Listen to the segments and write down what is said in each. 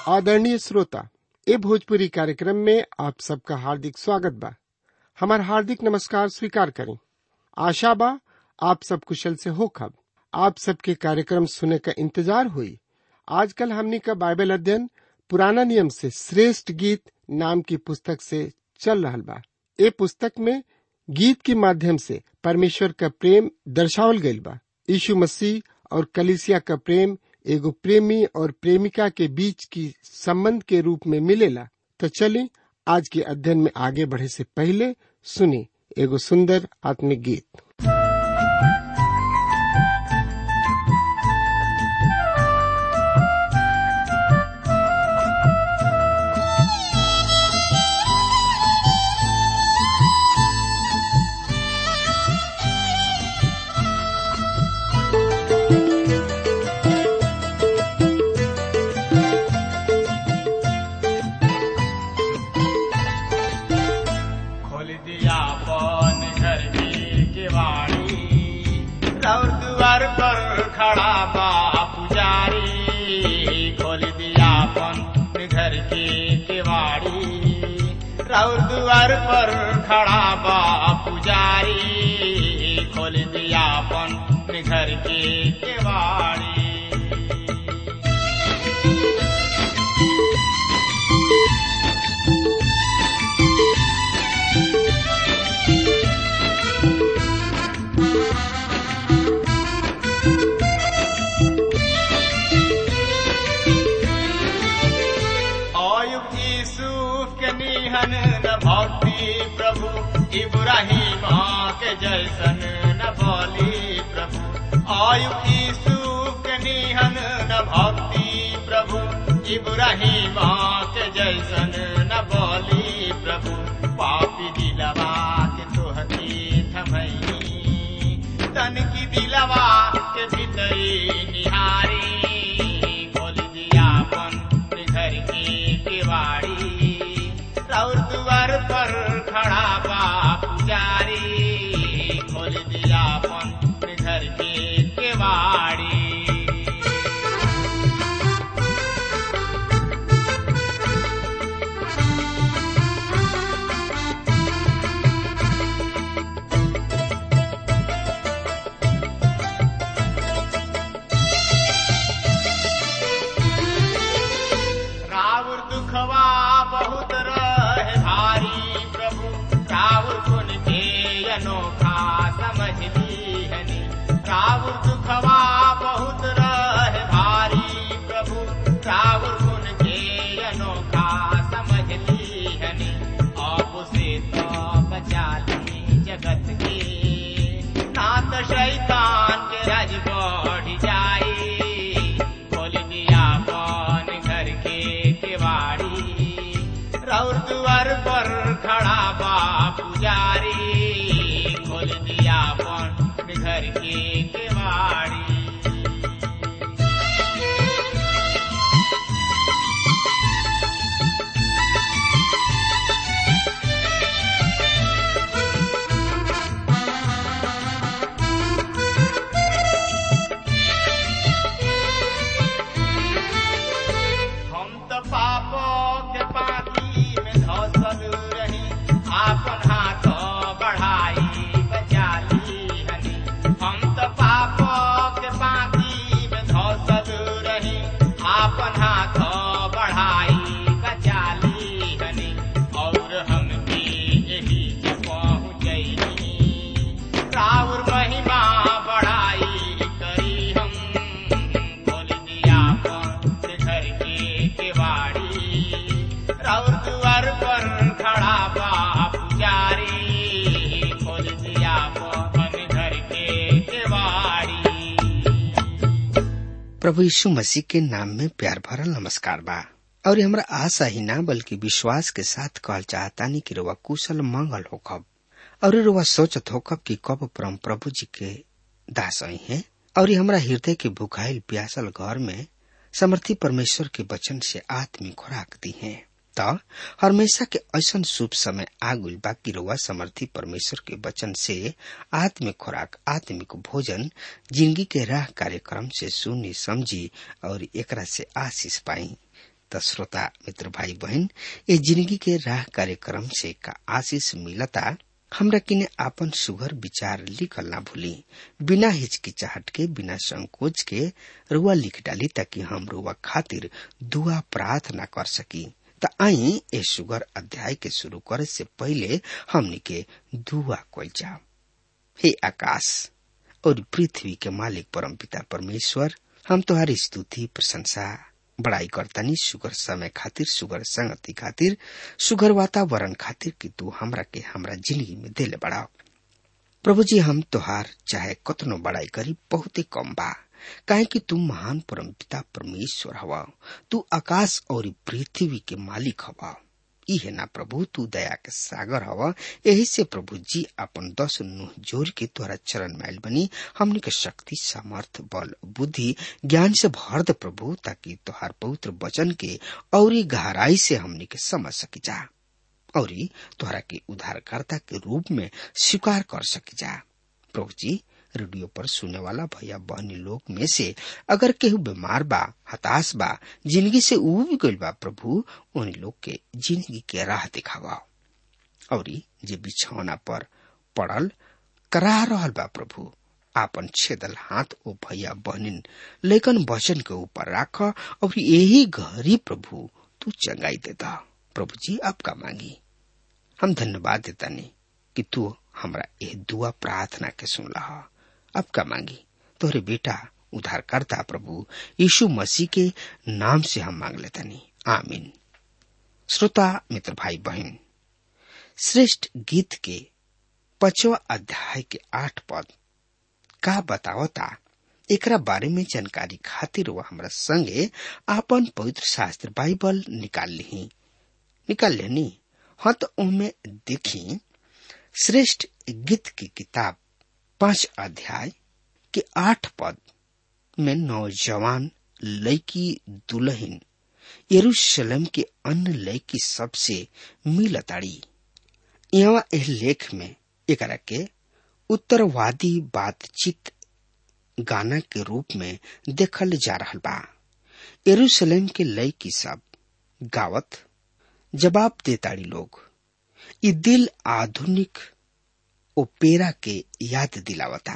आदरणीय श्रोता ए भोजपुरी कार्यक्रम में आप सबका हार्दिक स्वागत बा हमार हार्दिक नमस्कार स्वीकार करें आशा बा आप सब कुशल से हो खब आप सबके कार्यक्रम सुने का इंतजार हुई आजकल हमनी का बाइबल अध्ययन पुराना नियम से श्रेष्ठ गीत नाम की पुस्तक से चल रहा बा ए पुस्तक में गीत के माध्यम से परमेश्वर का प्रेम दर्शावल गईल बा यीशु मसीह और कलिसिया का प्रेम एगो प्रेमी और प्रेमिका के बीच की संबंध के रूप में मिलेला तो चलिए आज के अध्ययन में आगे बढ़े से पहले सुनी एगो सुंदर आत्मिक गीत खोल दिया पौन घर की किवाड़ी और द्वार पर खड़ा बा पुजारी खोल दिया पौन घर की किवाड़ी और द्वार पर खड़ा बा पुजारी खोल दिया पौन घर की किवाड़ी आयुब यूसुफ के निहन न भक्ति प्रभु इब्राहिम के जैसन न बोली प्रभु आयुब यूसुफ के निहन न भक्ति प्रभु इब्राहिम के जैसन न बोली प्रभु पापी दिलवा के तोहती थमई तन की दिलवा के भीतरी निहारी खोल दिया अपन घर की किवाड़ी और द्वार पर खड़ा बा पुजारी खोल दिया अपन घर की किवाड़ी रावण दुखवा बहुत रहे भारी प्रभु रावण गुण के अनोखा समझ लीहनी रावण दुखवा बहुत रहे भारी प्रभु रावण गुण के अनोखा समझ लीहनी आप से तो बचा ली जगत के नाथ शैतान के राज बढ़ जाए खोल दिया कौन घर के केवाड़ी रौर द्वार पर खड़ा बा पुजारी खोल दिया कौन घर के केवाड़ी हम तो पापो के पानी में धसल रही आपन हाथ बढ़ाई बचा ली हनी हम तो पापो के पानी में धसल रही आपन हाथ बढ़ाई बचा ली हनी और हम भी यही पहुँचनी राउर महिमा बढ़ाई करी हम खोल दिया अपन घर के केवाड़ी राउर द्वार पर खड़ा बा पुजारी खोल दिया अपन घर के केवाड़ी प्रभु यीशु मसीह के नाम में प्यार भरल नमस्कार बा और ये हमरा आशा ही ना बल्कि विश्वास के साथ कहल चाहतानी कि रुआ कुशल मंगल होखब और ये रुआ सोचत होखब कि कब परम प्रभु जी के दास आई हैं और ये हमरा हृदय के भुखाइल प्यासल घर में समर्थी परमेश्वर के वचन से आत्मिक खुराक दी है त हमेशा के ऐसन शुभ समय आगुल बाकी रुआ समर्थी परमेश्वर के वचन से आत्मिक खुराक आत्मिक भोजन जिंदगी के राह कार्यक्रम से सुनी समझी और एकरा से आशीष पाई त श्रोता मित्र भाई बहन ये जिंदगी के राह कार्यक्रम से का आशीष मिलता हमरा किने आपन सुघर विचार लिखल ना भूली बिना हिचकिचाहट के बिना संकोच के रुआ लिख डाली ताकि हम रुआ खातिर दुआ प्रार्थना कर सकी त आई ए सुगर अध्याय के शुरू करे से पहले हमनी के दुआ कल जाओ हे आकाश और पृथ्वी के मालिक परम पिता परमेश्वर हम तुम्हारी स्तुति प्रशंसा बड़ाई करतानी सुगर समय खातिर सुगर संगति खातिर सुगर वातावरण खातिर कि तू हमरा के हमरा जिंदगी में दिले बढ़ाओ प्रभु जी हम तोहार चाहे कतनो बड़ाई करी बहुते कम बा काहे कि तू महान परम पिता परमेश्वर हवा तू आकाश और पृथ्वी के मालिक हवा ई है ना प्रभु तू दया के सागर हवा यही से प्रभु जी अपन दस नुह जोर के तोहरा चरण मैल बनी हमने के शक्ति सामर्थ बल बुद्धि ज्ञान से भर दे प्रभु ताकि तोहार पवित्र वचन के और गहराई से हमने के समझ सकी जा और तोहरा के उद्धारकर्ता के रूप में स्वीकार कर सकी जा प्रभु जी रेडियो पर सुने वाला भैया बहनी लोग में से अगर केहू बीमार बा हताश बा जिंदगी से उब गइल बा प्रभु उन लोग के जिंदगी के राह दिखावा और जे बिछौना पर पड़ल करा रहल बा प्रभु आपन छेदल हाथ ओ भैया बहनिन लेकिन वचन के ऊपर राख और यही घरी प्रभु तू चंगाई देता प्रभु जी आपका मांगी हम धन्यवाद देता नहीं कि तू हमरा यह दुआ प्रार्थना के सुन रहा अब का मांगी तोरे बेटा उद्धारकर्ता प्रभु यीशु मसीह के नाम से हम मांग लेता नहीं आमीन श्रोता मित्र भाई बहन श्रेष्ठ गीत के पचवा अध्याय के आठ पद का बतावता एकरा बारे में जानकारी खातिर वह हमरा संगे आपन पवित्र शास्त्र बाइबल निकाल ली निकाल लेनी हाँ तो उनमें देखी श्रेष्ठ गीत की किताब पांच अध्याय के आठ पद में नौजवान लड़की दुल्हन यरूशलेम के अन्य लड़की सबसे मिलताड़ी यहाँ एह लेख में एकरा के उत्तरवादी बातचीत गाना के रूप में देखल जा रहा बा यरूशलेम के लड़की सब गावत जवाब देताड़ी लोग ई दिल आधुनिक ओपेरा के याद दिलावता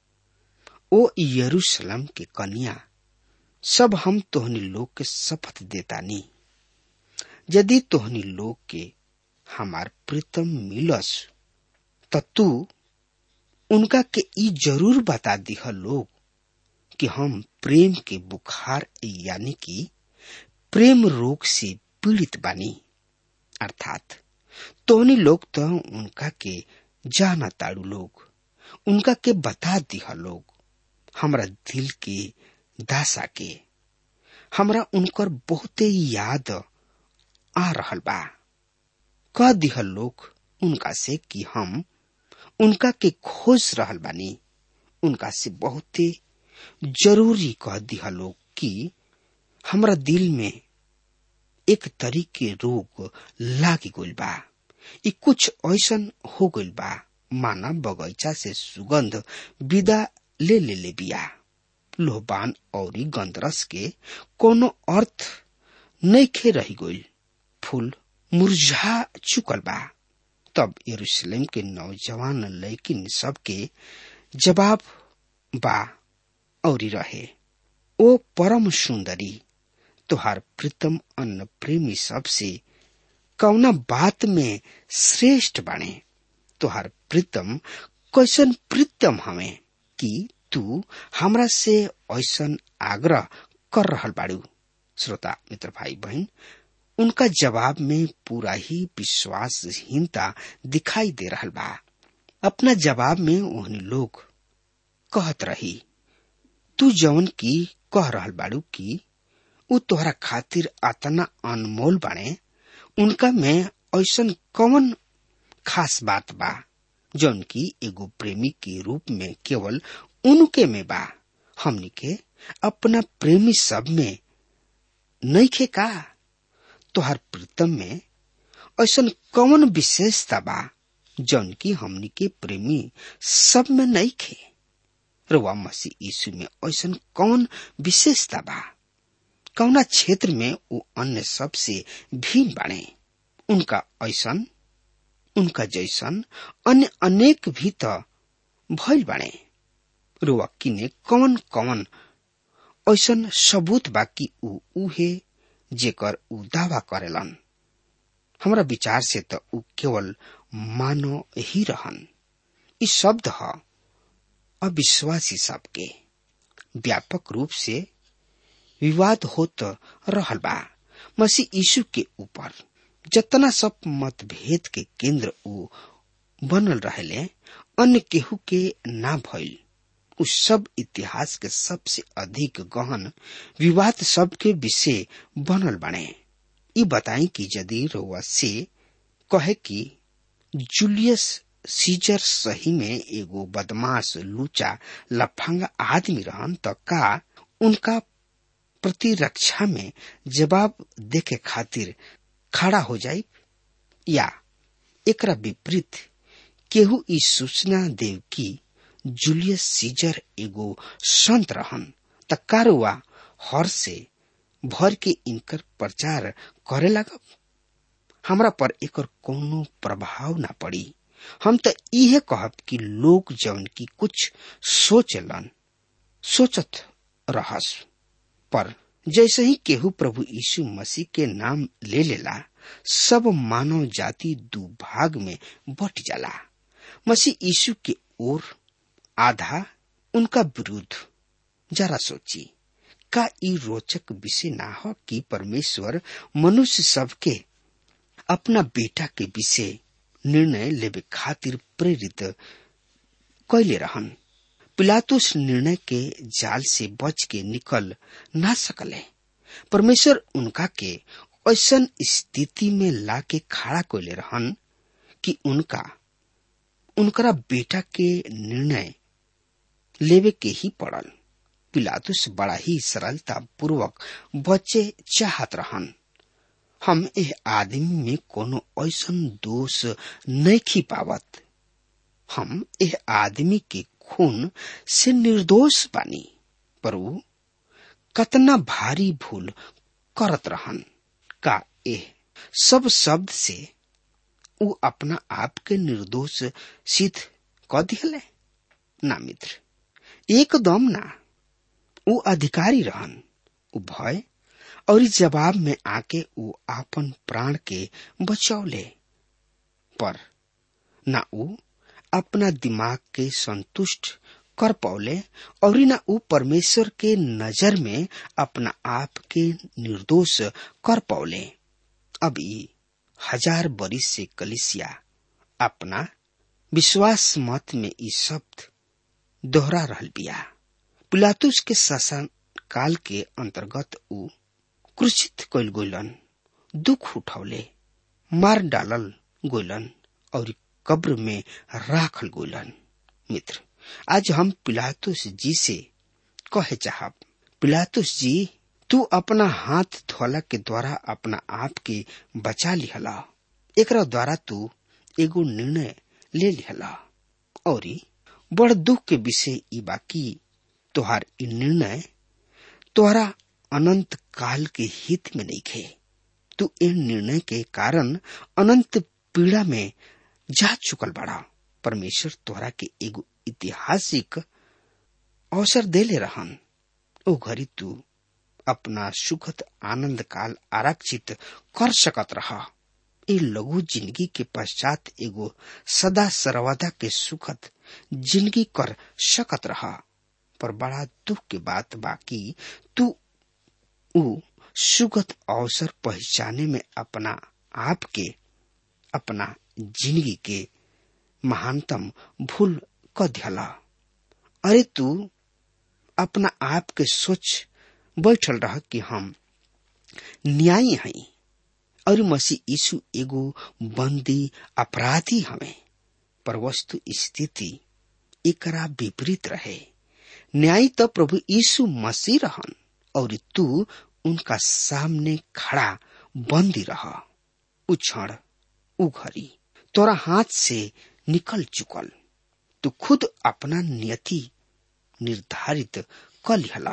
ओ यरूशलेम के कन्या सब हम तोहनी लोग के शपथ देता नी यदि तोहनी लोग के हमार प्रीतम मिलस त तू उनका के ई जरूर बता दिह लोग कि हम प्रेम के बुखार यानी कि प्रेम रोग से पीड़ित बानी अर्थात तोहनी लोग तो उनका के जाना ताड़ू लोग उनका के बता दिह लोग हमरा दिल के दासा के हमरा उनकर बहुते याद आ रहल बा कह दिह लोग उनका से कि हम उनका के खोज रहल बानी उनका से बहुते जरूरी कह दिह लोग कि हमरा दिल में एक तरीके रोग लागी गइल बा ई कुछ ऐसन हो गइल बा माना बगैचा से सुगंध विदा ले ले ले बिया लोहबान और गंदरस के कोनो अर्थ नइखे रही गइल फूल मुरझा चुकल बा तब यरूशलेम के नौजवान लड़किन सबके जवाब बा और रहे ओ परम सुंदरी तुहार प्रीतम अन्न प्रेमी सबसे कौना बात में श्रेष्ठ बने तुहार प्रीतम कैसन प्रीतम हमें कि तू हमरा से ऐसन आग्रह कर रहल बाड़ू श्रोता मित्र भाई बहन उनका जवाब में पूरा ही विश्वासहीनता दिखाई दे रहल बा अपना जवाब में उन्हें लोग कहत रही तू जवन की कह रहल बाड़ू की उ तोहरा खातिर अतना अनमोल बाणे उनका में ऐसन कौन खास बात बा जौन की एगो प्रेमी के रूप में केवल उनके में बा हमनी के अपना प्रेमी सब में नइखे का तोहर प्रीतम में ऐसन कौन विशेषता बा जौन की हमनी के प्रेमी सब में नइखे रुआ मसीह यीशु में ऐसन कौन विशेषता बा कौना क्षेत्र में वो अन्य सबसे भिन्न बाणे उनका ऐसन उनका जैसन अन्य अनेक भी त भइल बाणे रुआ किने कौन कौन ऐसन सबूत बाकी ऊ उहे जेकर ऊ दावा करेलन हमरा विचार से त ऊ केवल मानो ही रहन ई शब्द ह अविश्वासी सबके व्यापक रूप से विवाद होत रहल बा मसीह यीशु के ऊपर जतना सब मतभेद के केंद्र ऊ बनल रहले अन्य केहू के ना भइल उ सब इतिहास के सबसे अधिक गहन विवाद सब के विषय बनल बने ई बताई कि यदि रउआ से कहे कि जूलियस सीजर सही में एगो बदमाश लूचा लफंगा आदमी रहन त का उनका प्रतिरक्षा में जवाब देके खातिर खड़ा हो जाई या एकरा विपरीत केहू ई सूचना देव की जूलियस सीजर एगो संत रहन त कारुआ हर से भर के इनकर प्रचार करे लगब हमरा पर एकर कोनो प्रभाव ना पड़ी हम त इहे कहब कि लोग जौन की कुछ सोचलन सोचत रहस पर जैसे ही केहू प्रभु यीशु मसीह के नाम ले लेला सब मानव जाति दू भाग में बट जाला मसीह यीशु के ओर आधा उनका विरुद्ध जरा सोची का ई रोचक विषय ना हो कि परमेश्वर मनुष्य सबके अपना बेटा के विषय निर्णय लेवे खातिर प्रेरित कैले रहन पिलातुस निर्णय के जाल से बच के निकल ना सकले परमेश्वर उनका के ऐसन स्थिति में ला के खड़ा कैले रहन कि उनका उनकरा बेटा के निर्णय लेवे के ही पड़ल पिलातुस बड़ा ही सरलता पूर्वक बचे चाहत रहन हम एह आदमी में कोनो ऐसन दोष नहीं खी पावत हम एह आदमी के खून से निर्दोष बानी पर ऊ कतना भारी भूल करत रहन का एह सब शब्द से ऊ अपना आप के निर्दोष सिद्ध क दिले ना मित्र एकदम ना ऊ अधिकारी रहन ऊ भय और इस जवाब में आके ऊ आपन प्राण के बचौले पर ना ऊ अपना दिमाग के संतुष्ट कर पौले और न ऊ परमेश्वर के नजर में अपना आप के निर्दोष कर पौले अब ई हजार बरिस से कलिसिया अपना विश्वास मत में ई शब्द दोहरा रहल बिया पिलातुस के शासन काल के अंतर्गत ऊ क्रूचित कैल गोलन दुख उठौले मार डालल गोलन और कब्र में राखल गोलन मित्र आज हम पिलातुस जी से कहे चाहब पिलातुस जी तू अपना हाथ धोला के द्वारा अपना आप के बचा लिहला एकरा द्वारा तू एगो निर्णय ले लिहला और बड़ दुख के विषय ई बाकी तोहार ई निर्णय तोहरा अनंत काल के हित में नहीं खे तू इन निर्णय के कारण अनंत पीड़ा में जा चुकल बड़ा परमेश्वर तोहरा के एगो ऐतिहासिक अवसर देले रहन ओ घड़ी तू अपना सुखद आनंद काल आरक्षित कर सकत रहा ए लघु जिंदगी के पश्चात एगो सदा सर्वदा के सुखद जिंदगी कर सकत रहा पर बड़ा दुख के बात बाकी तू ऊ सुगत अवसर पहचाने में अपना आप के अपना जिंदगी के महानतम भूल क दियला अरे तू अपना आप के सोच बैठल रह कि हम न्यायी हई और मसीह यीशु एगो बंदी अपराधी हमें पर वस्तु स्थिति एकरा विपरीत रहे न्याय तो प्रभु यीशु मसीह रहन और तू उनका सामने खड़ा बंदी रह उ क्षण उ घड़ी तोरा हाथ से निकल चुकल तू खुद अपना नियति निर्धारित कर लिहला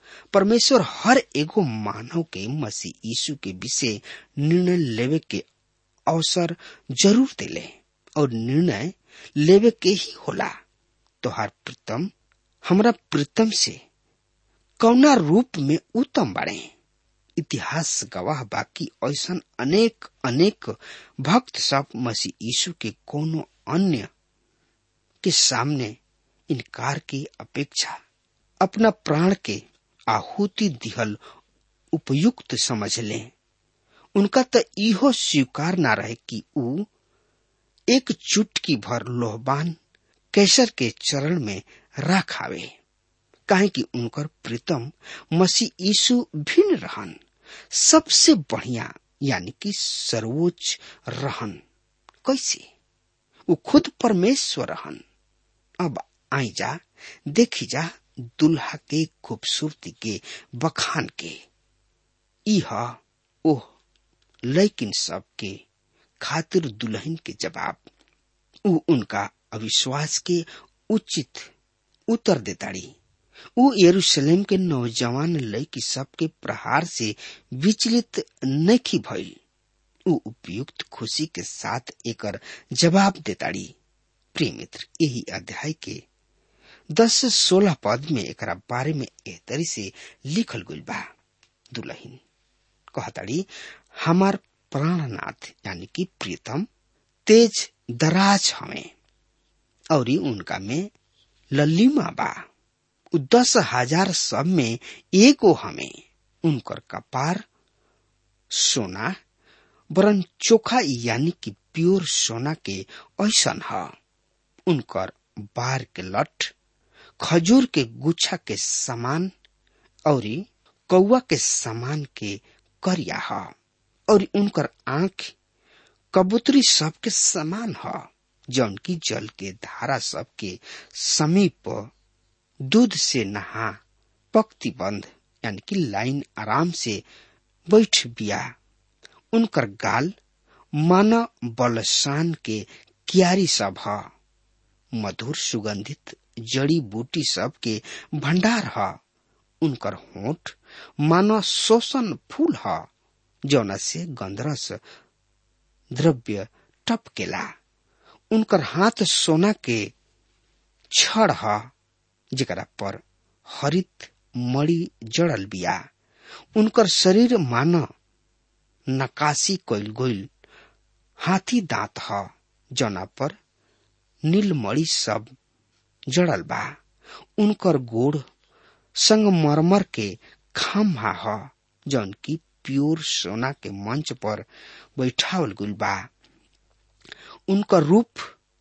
परमेश्वर हर एगो मानव के मसीह यीशु के विषय निर्णय लेवे के अवसर जरूर देले और निर्णय लेवे के ही होला तोहार प्रीतम हमरा प्रीतम से कौना रूप में उत्तम बाड़े इतिहास गवाह बाकी ऐसा अनेक अनेक भक्त सब मसीह यीशु के कोनो अन्य के सामने इनकार की अपेक्षा अपना प्राण के आहुति दिहल उपयुक्त समझ ले उनका तो इहो स्वीकार ना रहे कि ऊ एक चुटकी भर लोहबान कैसर के चरण में राख आवे काहे कि उनकर प्रीतम मसीह यीशु भिन्न रहन सबसे बढ़िया यानी कि सर्वोच्च रहन कैसे वो खुद परमेश्वर रहन अब आई जा देखी जा दुल्हा के खूबसूरती के बखान के इह ओह लेकिन सब के खातिर दुल्हन के जवाब उ उनका अविश्वास के उचित उत्तर देताड़ी उ यरूशलेम के नौजवान लड़की सबके प्रहार से विचलित नहीं भइल उ उपयुक्त खुशी के साथ एकर जवाब देताड़ी प्रिय मित्र यही अध्याय के दस सोलह पद में एकरा बारे में एहतरी से लिखल गइल बा दुल्हन कहताड़ी हमार प्राणनाथ यानी कि प्रीतम तेज दराज हमें और उनका में लल्लीमा बा उ दस हजार सब में एगो हमें उनकर कपार सोना वरन चोखा यानी कि प्योर सोना के ऐसन ह उनकर बार के लठ खजूर के गुच्छा के समान और कौआ के समान के करिया ह और उनकर आंख कबूतरी सब के समान ह जौन की जल के धारा सब के समीप दूध से नहा पक्ति बंद यानी कि लाइन आराम से बैठ बिया उनकर गाल माना बलसान के क्यारी सब ह मधुर सुगंधित जड़ी बूटी सब के भंडार ह उनकर होठ मानो शोषण फूल ह जौना से गंधरस द्रव्य टपकेला उनकर हाथ सोना के छड़ ह जेकरा पर हरित मणि जड़ल बिया उनकर शरीर मान नकाशी कइल गइल हाथी दांत ह जौना पर नीलमणि सब जड़ल बा उनकर गोड़ संगमरमर के खाम्हा ह जौन की प्योर सोना के मंच पर बैठावल गुल बा उनकर रूप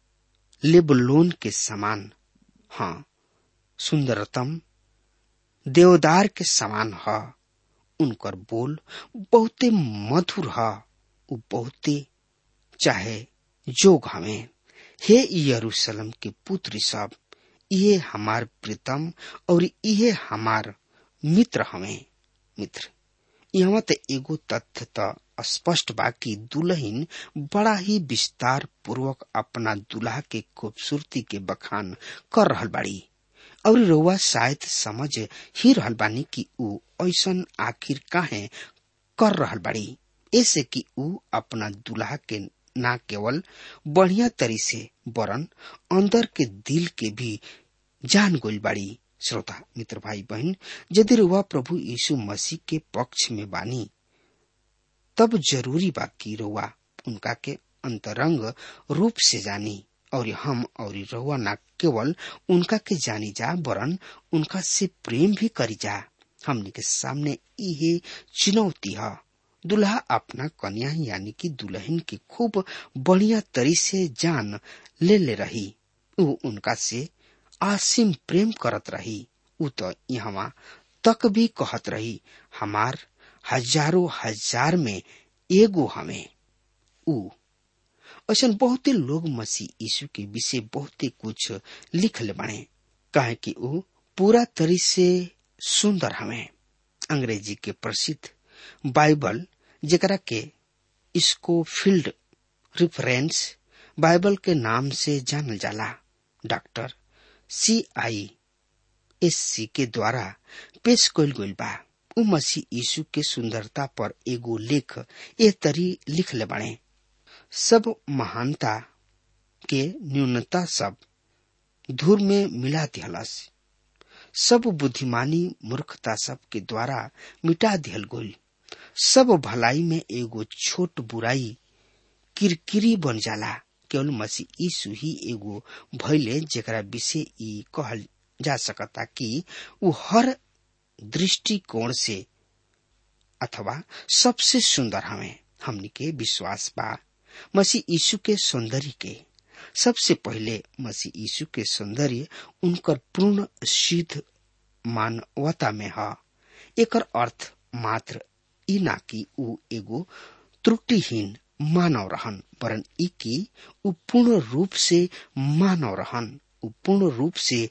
लेबलोन के समान हाँ सुंदरतम देवदार के समान ह उनकर बोल बहुते मधुर ह उ बहुते चाहे जोग हमें हे यरूशलेम के पुत्री सब ये हमार प्रीतम और ये हमार मित्र हमें मित्र यहाँ त एगो तथ्य त स्पष्ट बा कि दुल्हन बड़ा ही विस्तार पूर्वक अपना दुल्हा के खूबसूरती के बखान कर रहल बाड़ी और रउआ शायद समझ ही रहल बानी कि ऊ ऐसन आखिर काहे कर रहल बाड़ी ऐसे कि ऊ अपना दुल्हा के ना केवल बढ़िया तरी से वरन अंदर के दिल के भी जान गोल बाड़ी श्रोता मित्र भाई बहन यदि रुआ प्रभु यीशु मसीह के पक्ष में बानी तब जरूरी बा कि रुआ उनका के अंतरंग रूप से जानी और हम और रउआ न केवल उनका के जानी जा वरन उनका से प्रेम भी करी जा हमनी के सामने इहे चुनौती है दुल्हा अपना कन्या यानी कि दुल्हन की खूब बढ़िया तरी से जान ले ले रही उ उनका से आसिम प्रेम करत रही उ तो यहाँ तक भी कहत रही हमार हजारों हजार में एगो हमें उ ऐसा बहुते लोग मसीह यीशु के विषय बहुते कुछ लिखले बने काहे कि उ पूरा तरी से सुंदर हमें अंग्रेजी के प्रसिद्ध बाइबल जेकरा के इसको फील्ड रिफरेंस बाइबल के नाम से जानल जाला डॉक्टर सी आई एससी के द्वारा पेश कइल गइल बा उ मसीह यीशु के सुंदरता पर एगो लेख ए तरी लिखले बाणे सब महानता के न्यूनता सब धूर में मिला दिहलस सब बुद्धिमानी मूर्खता सब के द्वारा मिटा दिहल गइल सब भलाई में एगो छोट बुराई किरकिरी बन जाला केवल मसीह यीशु ही एगो भइले जेकरा विषय ई कहल जा सकता कि उ हर दृष्टिकोण से अथवा सबसे सुंदर हमें हमनी के विश्वास बा मसीह यीशु के सौंदर्य के सबसे पहले मसीह यीशु के सौंदर्य उनकर पूर्ण सिद्ध मानवता में है एकर अर्थ मात्र ई ना कि उ एगो त्रुटिहीन मानव रहन वरन ई कि उ पूर्ण रूप से मानव रहन उ पूर्ण रूप से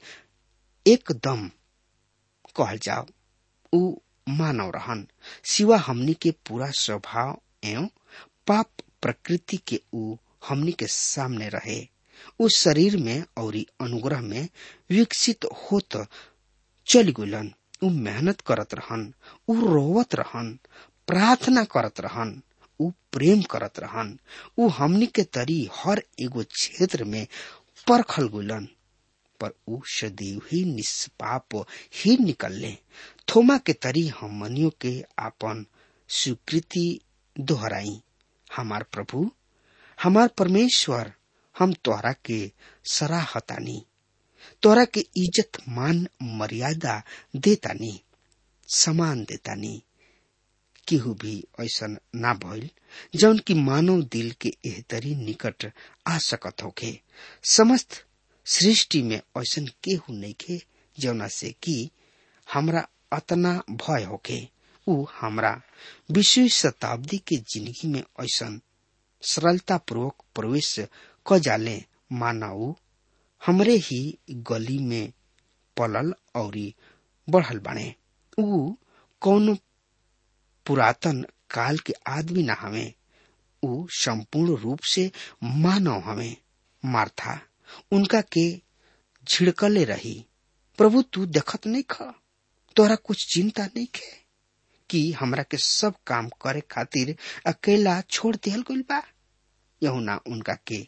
एकदम कहल जाओ उ मानव रहन सिवा हमनी के पूरा स्वभाव एवं पाप प्रकृति के उ हमनी के सामने रहे उस शरीर में और अनुग्रह में विकसित होत चल गुलन उ मेहनत करत रहन उ रोवत रहन प्रार्थना करत रहन उ प्रेम करत रहन उ हमनी के तरी हर एगो क्षेत्र में परखल गुलन पर उ सदैव ही निष्पाप ही निकलले थोमा के तरी हमनियों के आपन स्वीकृति दोहराई हमार प्रभु हमार परमेश्वर हम तोहरा के सराहतानी तोहरा के इज्जत मान मर्यादा देतानी समान देतानी केहू भी ऐसन ना भइल जौन की मानव दिल के एहतरी निकट आ सकत होखे समस्त सृष्टि में ऐसन केहू नइखे जौना से कि हमरा अतना भय होखे उ हमरा विश्व शताब्दी के जिंदगी में ऐसन सरलता पूर्वक प्रवेश क जाले मानव हमरे ही गली में पलल औरी बढ़ल बाणे उ कौन पुरातन काल के आदमी न हवे उ संपूर्ण रूप से मानव हवे मार्था उनका के झिड़कले रही प्रभु तू देखत नहीं ख तोरा कुछ चिंता नहीं खे कि हमरा के सब काम करे खातिर अकेला छोड़ दिहल गइल बा यहुना उनका के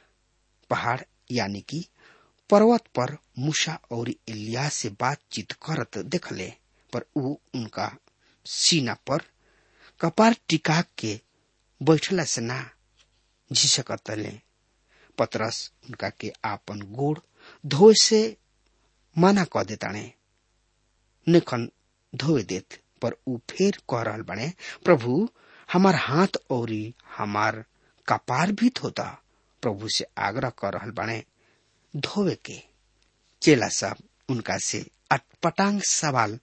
पहाड़ यानी कि पर्वत पर मूसा और इलिया से बातचीत करत देखले पर उ उनका सीना पर कपार टिका के बैठला से ना झिझकतले पतरस उनका के आपन गोड़ धोए से मना क देताणे निखन धोए देत पर उ फेर कह रहल बने प्रभु हमार हाथ और हमार कपार भी धोता प्रभु से आग्रह कर रहल बने धोवे के चेला सब उनका से अटपटांग सवाल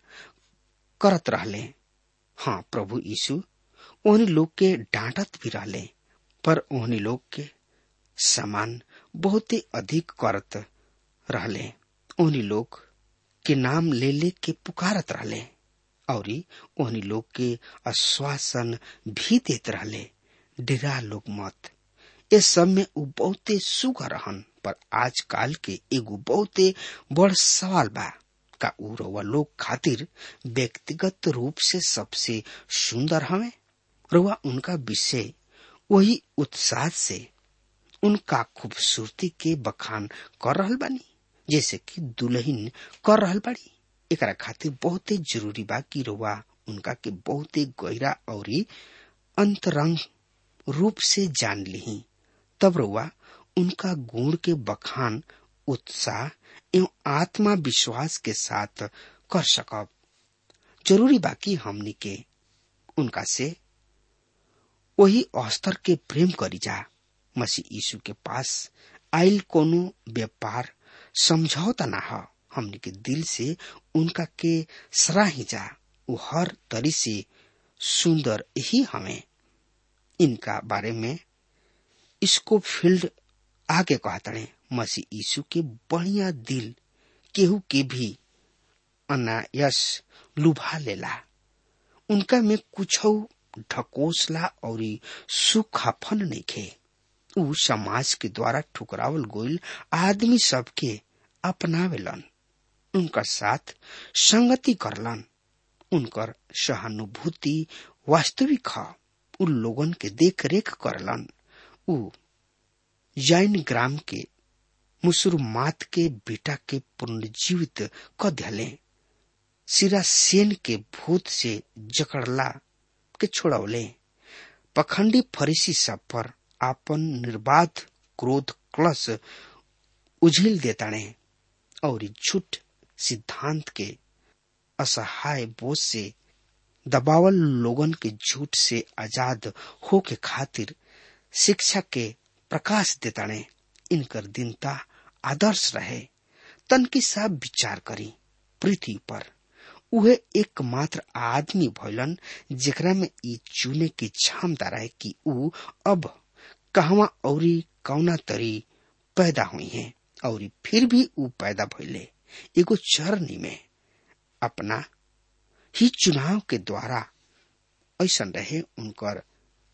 करत रहले हाँ प्रभु यीशु ओहनी लोग के डांटत भी रहले पर ओहनी लोग के समान बहुते अधिक करत रहले ओहनी लोग के नाम ले ले के पुकारत रहले और ओहनी लोग के आश्वासन भी देत रहले डिरा लोग मत इस सब में उ बहुते सुगर रहन पर आजकल के एगो बहुते बड़ सवाल बा का उ रउआ लोग खातिर व्यक्तिगत रूप से सबसे सुंदर हवे रउआ उनका विषय वही उत्साह से उनका खूबसूरती के बखान कर रहल बानी जैसे कि दुल्हन कर रहल बाड़ी एकरा खातिर बहुते जरूरी बा कि रउआ उनका के बहुते गहरा और अंतरंग रूप से जान ली तब रउआ उनका गुण के बखान उत्साह एवं आत्मा विश्वास के साथ कर सकब जरूरी बाकी हमनी के उनका से वही स्तर के प्रेम करी जा मसीह यीशु के पास आइल कोनो व्यापार समझौता ना हो हमनी के दिल से उनका के सराही जा वो हर तरी से सुंदर ही हमें इनका बारे में इसको फील्ड आगे कहतड़े मसीह यीशु के बढ़िया दिल केहू के भी अनायस लुभा लेला उनका में कुछ ढकोसला और सुखाफन नहीं खे उ समाज के द्वारा ठुकरावल गोइल आदमी सबके अपनावेलन उनका साथ संगति करलन उनकर सहानुभूति वास्तविक ह उ लोगन के देख रेख करलन उ जैन ग्राम के मुसुरमात के बेटा के पुनर्जीवित क दिले सिरा सेन के भूत से जकड़ला के छोड़ौले पखंडी फरीसी सब पर आपन निर्बाध क्रोध क्लस उझिल देताणे और झूठ सिद्धांत के असहाय बोझ से दबावल लोगन के झूठ से आजाद हो के खातिर शिक्षा के प्रकाश देताणे इनकर दीनता आदर्श रहे तन की सब विचार करी पृथ्वी पर उहे एकमात्र आदमी भइलन जेकरा में ई चुने की क्षमता रहे कि ऊ अब कहवा औरी कौना तरी पैदा हुई है और फिर भी ऊ पैदा भइले एगो चरनी में अपना ही चुनाव के द्वारा ऐसा रहे उनकर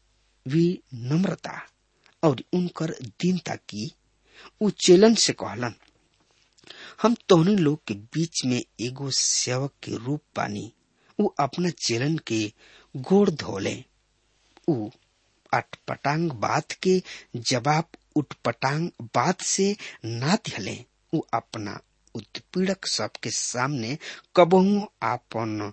विनम्रता और उनकर दीनता की ऊ चेलन से कहलन हम तोहने लोग के बीच में एगो सेवक के रूप बानी ऊ अपना चेलन के गोड़ धोले ऊ अटपटांग बात के जवाब उटपटांग बात से ना दिले ऊ अपना उत्पीड़क सबके सामने कबहू आपन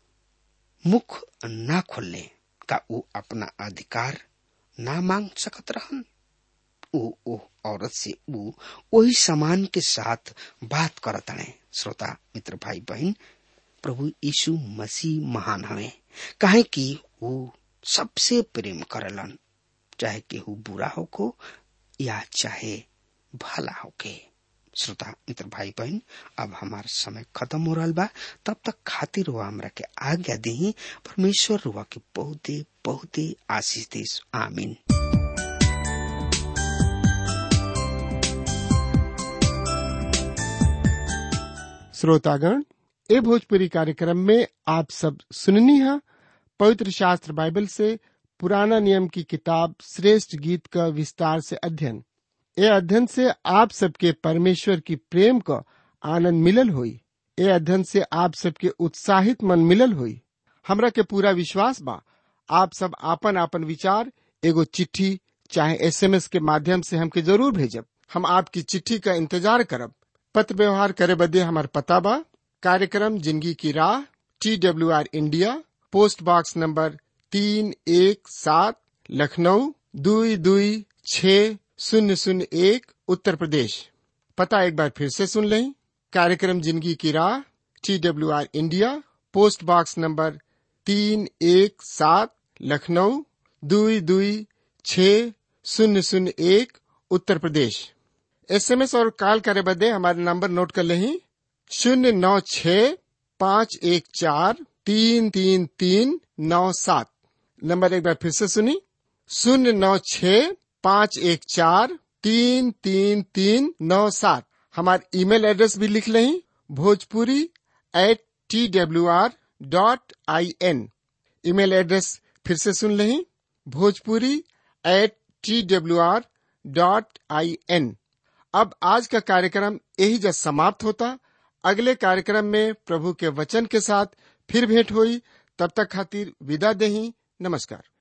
मुख ना खोले का ऊ अपना अधिकार ना मांग सकत रहन ऊ ओ औरत से ऊ वही समान के साथ बात करत हने श्रोता मित्र भाई बहन प्रभु यीशु मसीह महान हवे काहे कि वो सबसे प्रेम करलन चाहे केहू बुरा होको या चाहे भला होके श्रोता मित्र भाई बहन अब हमार समय खत्म हो रहा बा तब तक खातिर हुआ हमरा के आज्ञा दी परमेश्वर रुआ के बहुते बहुते आशीष देश आमीन श्रोतागण ए भोजपुरी कार्यक्रम में आप सब सुननी है पवित्र शास्त्र बाइबल से पुराना नियम की किताब श्रेष्ठ गीत का विस्तार से अध्ययन ए अध्ययन से आप सबके परमेश्वर की प्रेम का आनंद मिलल हुई ए अध्ययन से आप सबके उत्साहित मन मिलल हुई हमरा के पूरा विश्वास बा आप सब आपन आपन विचार एगो चिट्ठी चाहे एसएमएस के माध्यम से हमके जरूर भेजब हम आपकी चिट्ठी का इंतजार करब पत्र व्यवहार करे बदे हमार पता बा कार्यक्रम जिंदगी की राह T W R India post box number तीन एक सात लखनऊ दुई दुई छ शून्य शून्य एक उत्तर प्रदेश पता एक बार फिर से सुन लें कार्यक्रम जिंदगी की राह T W R India post box number तीन एक सात लखनऊ दुई दुई छ शून्य शून्य एक उत्तर प्रदेश एसएमएस और कॉल करे बदे हमारे नंबर नोट कर लें शून्य नौ छ पाँच एक चार तीन तीन तीन नौ सात नंबर एक बार फिर से सुनी शून्य नौ छ पाँच एक चार तीन तीन तीन नौ सात हमारे ईमेल एड्रेस भी लिख लें Bhojpuri at T W R dot I N email address फिर से सुन लें Bhojpuri at T W R dot I N अब आज का कार्यक्रम यही जब समाप्त होता अगले कार्यक्रम में प्रभु के वचन के साथ फिर भेंट हुई तब तक खातिर विदा देही नमस्कार